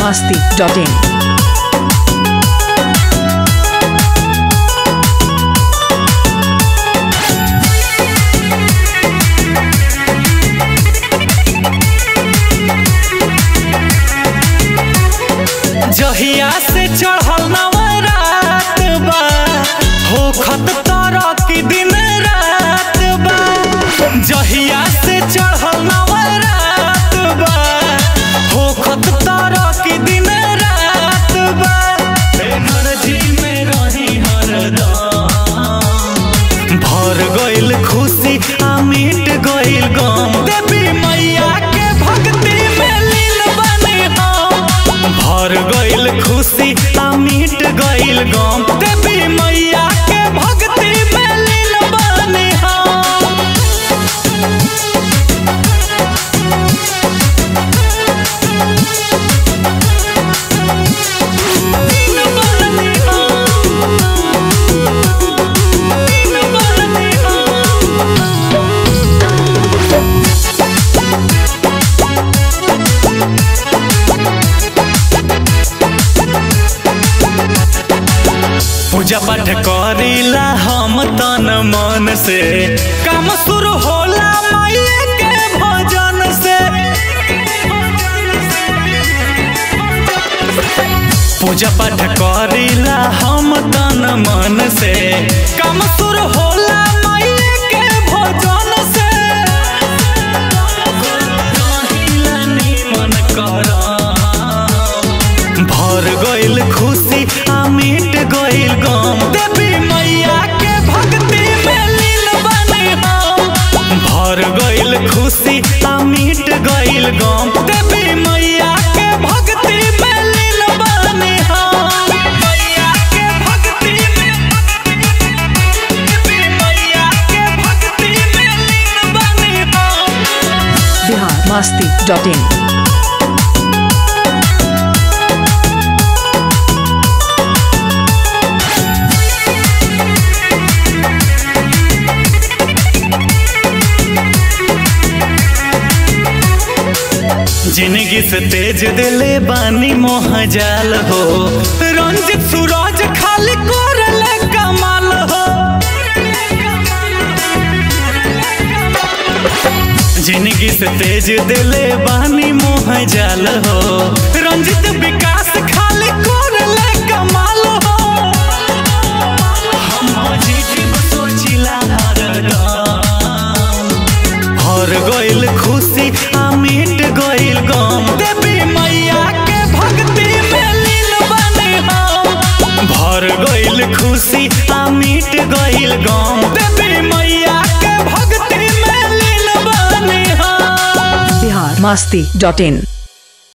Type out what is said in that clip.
masti.in. जहिया से चढ़ल नवरात बा होखत तरह की दिन रात बा जहिया से चढ़ल नवरात बा होखत तरह की दिन रात बा एनर्जी में रही हरदम भर गइल खुशी आ मिट गइल गम देवी मैया के भक्ति में लीन बने हम भर गइल खुशी आ मिट गइल गम देवी मैया के भक्ति में लीन बने हम लीन बने हम। लीन बने हम। पूजा पाठ करीला हम तन मन से काम शुरू होला माये के भजन से पूजा पाठ करीला हम तन मन से काम शुरू होला माये के भजन से कहिला निमन करम भर गइल खुशी आ मिट गइल गम देवी मैया के भक्ति में लीन बने हम भर गइल खुशी आ मिट गइल गम देवी मैया के भक्ति में लीन बने हम मैया के भक्ति में देवी मैया के भक्ति में लीन बने हम Bihar masti.in. जिंदगी से तेज दिले बानी मोह जाल हो रंजित सूरज खाली कोरले कमाल हो जिंदगी से तेज दिले बानी मोह जाल हो रंजित विकास खाली कोरले कमाल हो हम जीवन सोचिला हरदम हर गइल खुशी आ मिट गइल गम देवी मैया के भक्ति में लीन बने हम भर गइल खुशी आ मिट गइल गम देवी मैया के भक्ति में लीन बने हम Bihar masti.in.